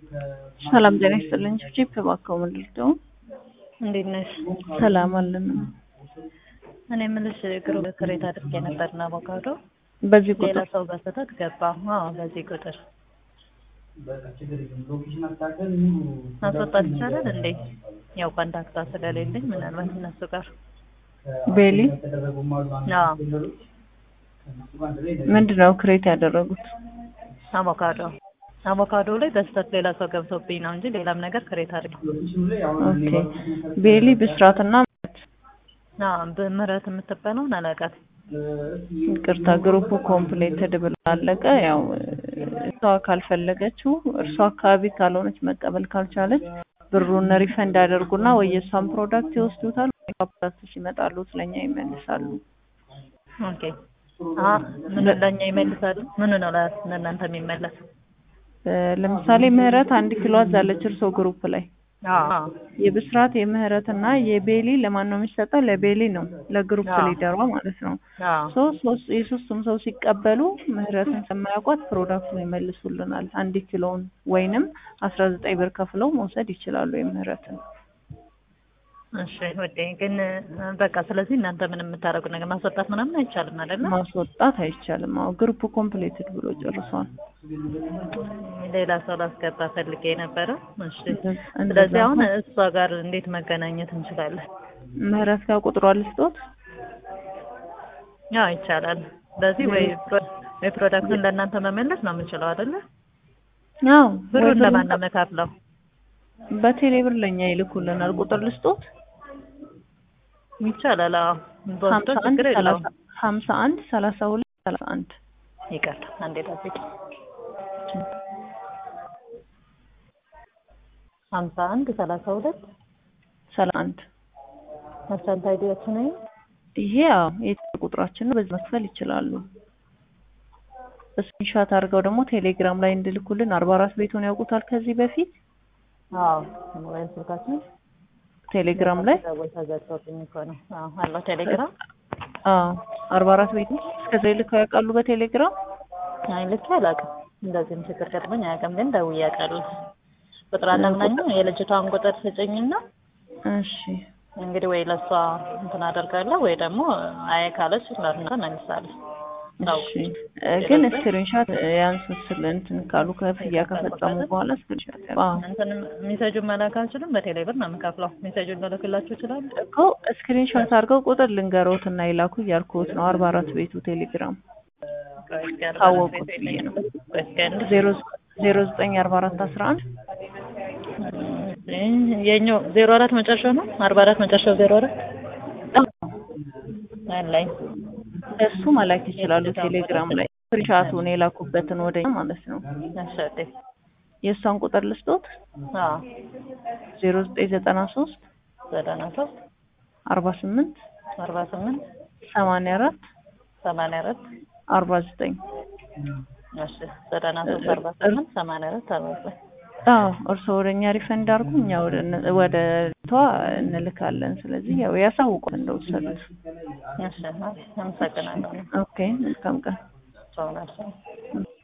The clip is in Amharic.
ሰላም ጤና ይስጥልኝ። ቺፕ እባክዎ ምንድን ነው? እንዴት ነሽ? ሰላም አለን። እኔ የምልሽ ግሩፕ ክሬት አድርጌ ነበርና አቮካዶ በዚህ ሌላ ቁጥር ሰው በስህተት ገባ። አዎ በዚህ ቁጥር ማስወጣት ይቻላል እንዴ? ያው ኮንታክቷ ስለሌለኝ ምናልባት እነሱ ጋር ቤሊ አዎ ምንድን ነው ክሬት ያደረጉት? አቮካዶ አቮካዶ ላይ በስህተት ሌላ ሰው ገብቶብኝ ነው እንጂ ሌላም ነገር ክሬት አድርጌ ኦኬ ቤሊ ብስራትና አዎ በምህረት የምትባለውን አላውቃትም። ይቅርታ ግሩፑ ኮምፕሌትድ ብሎ አለቀ። ያው እሷ ካልፈለገችው እርሷ አካባቢ ካልሆነች መቀበል ካልቻለች ብሩን ሪፈንድ ያደርጉና ወይ የእሷን ፕሮዳክት ይወስዱታል ወይ ፕሮዳክቶች ይመጣሉ ስለኛ ይመልሳሉ። ኦኬ አ ምን ለኛ ይመልሳሉ? ምን ነው ላ- ለእናንተ የሚመለስ? እ ለምሳሌ ምህረት አንድ ኪሎ አዛለች እርሶ ግሩፕ ላይ አዎ የብስራት የምህረትና የቤሊ ለማን ነው የሚሰጠው? ለቤሊ ነው ለግሩፕ አዎ። ሊደሯ ማለት ነው። አዎ ሶ ሶስት የሶስቱም ሰው ሲቀበሉ ምህረትን ስለማያውቋት ፕሮዳክቱን ይመልሱልናል። አንድ ኪሎውን ወይንም አስራ ዘጠኝ ብር ከፍለው መውሰድ ይችላሉ የምህረትን። እሺ ወዴ ግን እ፣ በቃ ስለዚህ እናንተ ምንም የምታደርጉት ነገር ማስወጣት ምናምን አይቻልም አይደለ? ማስወጣት አይቻልም። አዎ ግሩፕ ኮምፕሌትድ ብሎ ጨርሷል። ሌላ ሰው ላስገባ ፈልጌ ነበረ። እሺ እንደዛ- ስለዚህ አሁን እንደዛ እሷ ጋር እንዴት መገናኘት እንችላለን? ምህረት ጋር ቁጥሯ ልስጦት። ያው ይቻላል። ስለዚህ ወይ ፕሮ- ወይ ፕሮዳክቱን ለእናንተ መመለስ ነው የምንችለው አይደለ? አዎ ብሩን ለማን ነው የምከፍለው? በቴሌ ብር ለኛ ይልኩልናል። ቁጥር ልስጦት ይቻላል። አዎ በወስዶ ሀምሳ አንድ ችግር የለውም። ሰላሳ ሀምሳ አንድ ሰላሳ ሁለት ሰላሳ አንድ ይቅርታ አንዴ ጠብቂ። ሀምሳ አንድ ሰላሳ ሁለት ሰላሳ አንድ መርቻንት አይዲያችን ነው። ይሄ ያው የቴሌ ቁጥራችን ነው። በዚህ መክፈል ይችላሉ። ስክሪንሻት አድርገው ደግሞ ቴሌግራም ላይ እንድልኩልን አርባ አራት ቤቱን ያውቁታል ከዚህ በፊት አዎ ሞባይል ስልካችን ቴሌግራም ላይ ሰዎች ተዘግቶብኝ እኮ ነው። አዎ አለው ቴሌግራም። አዎ አርባ አራት ቤቱ እስከዚህ ልከው ያውቃሉ በቴሌግራም አይ ልክ አላውቅም። እንደዚህም ችግር ገጥሞኝ አያውቅም፣ ግን ደውዬ አውቃለሁ። ቁጥር አለምናኝ የልጅቷን ቁጥር ስጭኝና እሺ እንግዲህ ወይ ለእሷ እንትን አደርጋለሁ ወይ ደግሞ አይ ካለች ለእናንተ መልሳለሁ። እሺ እ ግን ስክሪንሻት ያንሱት ስለ እንትን ካሉ ክፍያ ከፈጸሙ በኋላ ስክሪንሻት ያ- አዎ እንትን ሜሴጁን መላክ አልችልም። በቴሌ ብር ነው የምከፍለው። ሜሴጁን ልልክላችሁ ይችላል። እኮ ስክሪንሾት አድርገው ቁጥር ልንገሮት እና ይላኩ እያልኩት ነው። አርባ አራት ቤቱ ቴሌግራም ታወቁት ብዬ ነው። ዜሮ ዜሮ ዘጠኝ አርባ አራት አስራ አንድ የኛው ዜሮ አራት መጨረሻው ነው። አርባ አራት መጨረሻው ዜሮ አራት አለኝ። እሱ መላክ ይችላሉ ቴሌግራም ላይ ስክሪንሻቱን የላኩበትን ወደኛ ማለት ነው። አሸቴ የእሷን ቁጥር ልስጦት አዎ ዜሮ ዘጠኝ ዘጠና ሶስት ዘጠና ሶስት አርባ ስምንት አርባ ስምንት ሰማንያ አራት ሰማንያ አራት አርባ ዘጠኝ እሺ ዘጠና ሶስት አርባ ስምንት ሰማንያ አራት አርባ ዘጠኝ አዎ እርስዎ ወደ እኛ ሪፈንድ አድርጉ፣ እኛ ወደ እነ- ወደ ቷ እንልካለን። ስለዚህ ያው ያሳውቁን እንደወሰዱት። እሺ አመሰግናለሁ። ኦኬ መልካም ቀን። ሰው ናቸው